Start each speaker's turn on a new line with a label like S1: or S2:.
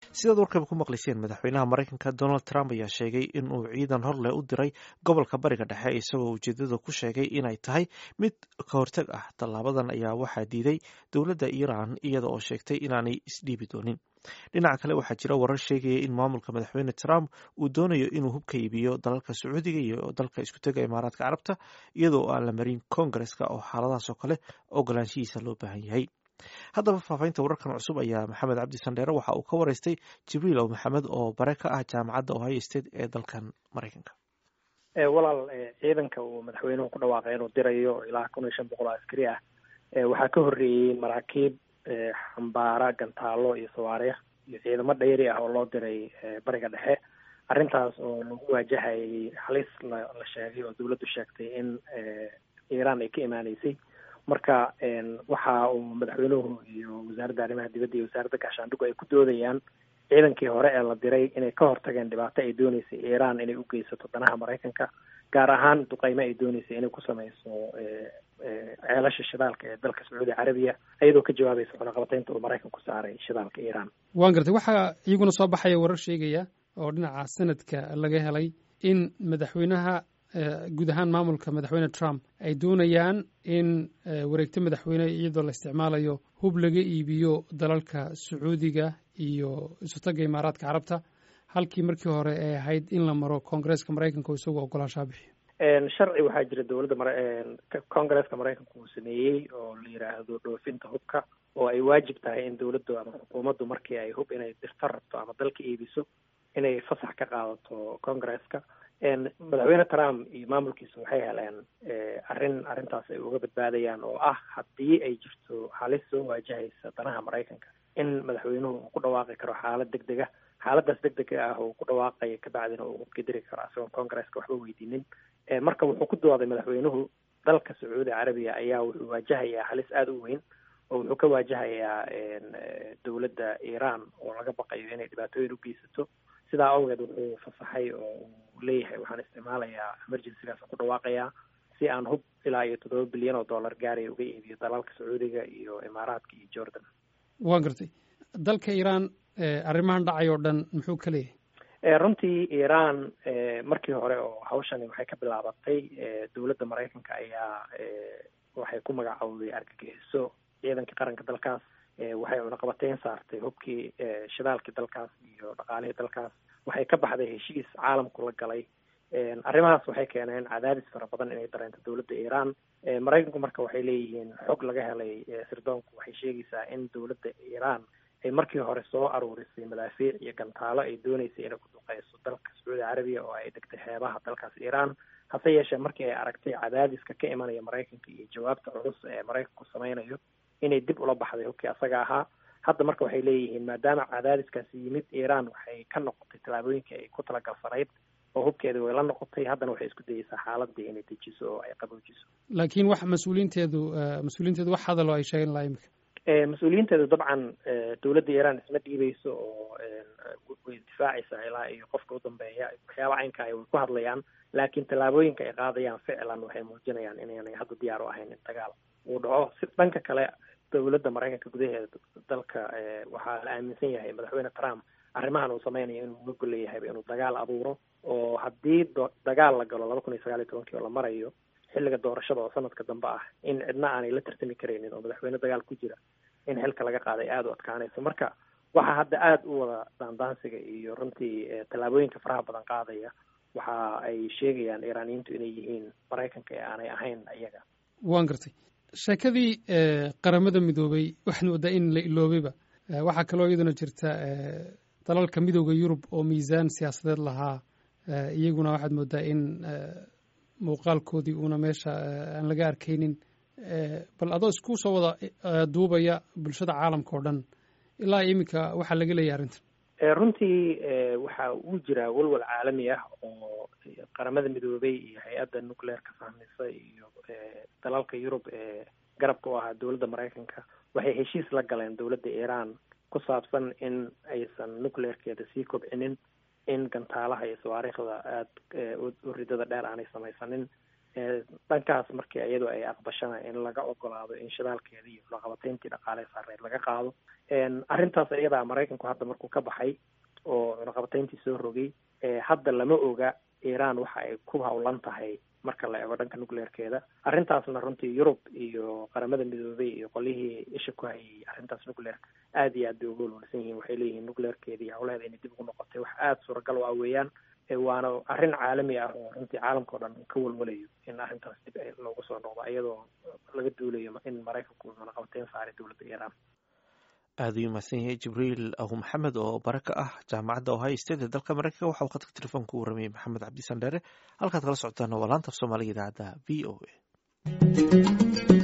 S1: sidaad warkaba ku maqlayseen madaxweynaha maraykanka donald trump ayaa sheegay in uu ciidan horleh u diray gobolka bariga dhexe isagoo ujeedada ku sheegay inay tahay mid ka hortag ah tallaabadan ayaa waxaa diiday dowladda iiraan iyada oo sheegtay inaanay isdhiibi doonin dhinaca kale waxaa jira warar sheegaya in maamulka madaxweyne trump uu doonayo inuu hubka iibiyo dalalka sacuudiga iyo dalka iskutega imaaraadka carabta iyadoo aan la marin koongareska oo xaaladahaas oo kale ogolaanshihiisa loo baahan yahay haddaba faafahinta wararkan cusub ayaa maxamed cabdi sandheere waxa uu ka wareystay jibriil ow maxamed oo bare ka ah jaamacadda ohio state ee dalkan maraykanka
S2: walaal ciidanka uu madaxweynuhu ku dhawaaqay inuu dirayo ilaa kun iyo shan boqol oo askari ah waxaa ka horreeyey maraakiib xambaara gantaalo iyo sawaariikh iyo ciidamo dhayri ah oo loo diray bariga dhexe arrintaas oo lagu waajahayay halis la la sheegay oo dawladdu sheegtay in iiraan ay ka imaaneysay marka waxa uu madaxweynuhu iyo wasaaradda arrimaha dibadda iyo wasaaradda gaashaandhigu ay ku doodayaan ciidankii hore ee la diray inay ka hortageen dhibaato ay dooneysay iiraan inay u geysato danaha maraykanka gaar ahaan duqeymo ay dooneysay inay ku sameyso ceelasha shidaalka ee dalka sacuudi carabiya iyadoo ka jawaabaysa cunaqabateynta uu maraykanku saaray shidaalka iiraan
S3: waan gartay waxaa iyaguna soo baxaya warar sheegaya oo dhinaca sanadka laga helay in madaxweynaha guud ahaan maamulka madaxweyne trump ay doonayaan in wareegto madaxweyne iyadoo la isticmaalayo hub laga iibiyo dalalka sacuudiga iyo isutaga imaaraadka carabta halkii markii hore ay ahayd in la maro koongareeska maraykanka oo isagoo ogolaanshaa bixiyo
S2: sharci waxaa jira dowladda mara koongareeska maraykanka uu sameeyey oo la yidhaahdo dhoofinta hubka oo ay waajib tahay in dowladdu ama xukuumaddu markii ay hub inay dirto rabto ama dalka iibiso inay fasax ka qaadato koongareeska madaxweyne trump iyo maamulkiisa waxay heleen arrin arrintaas ay uga badbaadayaan oo ah haddii ay jirto halis soo waajahaysa danaha maraykanka in madaxweynuhu uu ku dhawaaqi karo xaalad deg deg ah xaaladaas deg dega ah uu ku dhawaaqaya kabacdina uu hubka diri karo isagoon koongareeska waxba weydiinin marka wuxuu ku dooday madaxweynuhu dalka sacuudi carabiya ayaa wuxuu waajahayaa halis aada u weyn oo wuxuu ka waajahayaa dowladda iiraan oo laga baqayo inay dhibaatooyin u geysato sidaa awgeed wuxuu fasaxay oo uu leeyahay waxaan isticmaalayaa emergencygaas ku dhawaaqayaa si aan hub ilaa iyo toddoba bilyan oo dollar gaaraya uga iibiyo dalalka sacuudiga iyo imaaraadka iyo jordan
S3: waan gartay dalka iiraan arrimahan dhacay oo dhan muxuu ka leeyahay
S2: runtii iiraan markii hore oo hawshani waxay ka bilaabatay dowladda maraykanka ayaa waxay ku magacowday argagixiso ciidankii qaranka dalkaas waxay cunaqabateyn saartay hubkii shidaalkii dalkaas iyo dhaqaalihii dalkaas waxay ka baxday heshiis caalamku la galay arrimahaas waxay keeneen cadaadis fara badan inay dareento dowladda iiraan maraykanku marka waxay leeyihiin xog laga helay sirdoonku waxay sheegaysaa in dowladda iiraan ay markii hore soo aruurisay madaafiic iyo gantaalo ay dooneysay inay ku duqeyso dalka sacuudi carabiya oo ay degtay xeebaha dalkaas iiraan hase yeeshee markii ay aragtay cadaadiska ka imanaya maraykanka iyo jawaabta culus ee maraykanku sameynayo inay dib ula baxday hubkii asaga ahaa hadda marka waxay leeyihiin maadaama cadaadiskaasi yimid iiraan waxay ka noqotay tallaabooyinkii ay ku talagalsanayd oo hubkeedii way la noqotay haddana waxay isku dayeysaa xaaladii inay dejiso oo ay qaboojiso
S3: laakiin wax mas-uuliinteedu mas-uuliinteedu wax hadalo ay sheegen lahaa imika
S2: mas-uuliyiinteedu dabcan dowladda iiraan isma dhiibeyso oo way difaacaysaa ilaa iyo qofka u dambeeya waxyaaba caynka ay way ku hadlayaan laakiin tallaabooyinka ay qaadayaan ficlan waxay muujinayaan inaanay hadda diyaar u ahayn in dagaal uu dhaco si dhanka kale dowladda maraykanka gudaheeda dalka waxaa la aaminsan yahay madaxweyne trump arrimahan uu sameynayo inuu uga golleeyahayba inuu dagaal abuuro oo haddii dagaal la galo laba kun iyo sagaal iyo tobankii oo la marayo xilliga doorashada oo sanadka dambe ah in cidna aanay la tartami karaynin oo madaxweyne dagaal ku jira in xilka laga qaaday aada u adkaanayso marka waxaa hadda aada u wada daandaansiga iyo runtii tallaabooyinka faraha badan qaadaya waxa ay sheegayaan iiraaniyiintu inay yihiin maraykanka ee aanay ahayn iyaga
S3: waan gartay sheekadii qaramada midoobay waxaad moodaa in la iloobayba waxaa kaloo iyaduna jirta dalalka midooda yurub oo miisaan siyaasadeed lahaa iyaguna waxaad moodaa in muuqaalkoodii uuna meesha aan laga arkaynin bal adoo isku soo wada duubaya bulshada caalamka oo dhan ilaa iminka waxaa laga leeyahay arrintan
S2: runtii waxa uu jiraa walwal caalami ah oo qaramada midoobay iyo hay-adda nucleerka fahmisa iyo dalalka yurub ee garabka u ahaa dowladda maraykanka waxay heshiis la galeen dowladda iiraan ku saabsan in aysan nucleerkeeda sii kobcinin in gantaalaha iyo sawaariikhda aada u ridada dheer aanay samaysanin dhankaas markii iyadu ay aqbashana in laga ogolaado in shidaalkeeda iyo cunaqabatayntii dhaqaale saareed laga qaado arrintaas iyadaa maraykanku hadda markuu ka baxay oo cunaqabatayntii soo rogay hadda lama oga iran waxa ay ku hawlan tahay marka la eego dhanka nucleerkeeda arrintaasna runtii yurub iyo qaramada midoobay iyo qolihii isha ku hayay arrintaas nucleerka aada iyo aad bay uga walwalsan yihiin waxay leeyihiin nucleerkeeda iyo hawlaheeda inay dib ugu noqotay wax aada suuragal u ah weeyaan waana arrin caalami ah oo runtii caalamka o dhan ka walwalayo in arrintaas dib loogu soo noqdo iyadoo laga duulayo in maraykanku cunaqabateyn saaray dowladda iran
S1: aada ayuu mahadsan yahay jibriil ahu maxamed oo bare ka ah jaamacadda ohio state ee dalka maraykanka waxa uu khadka telefoonka u waramayey maxamed cabdi sandheere halkaad kala socotaan waa laanta af soomaaliga idaacadda v o a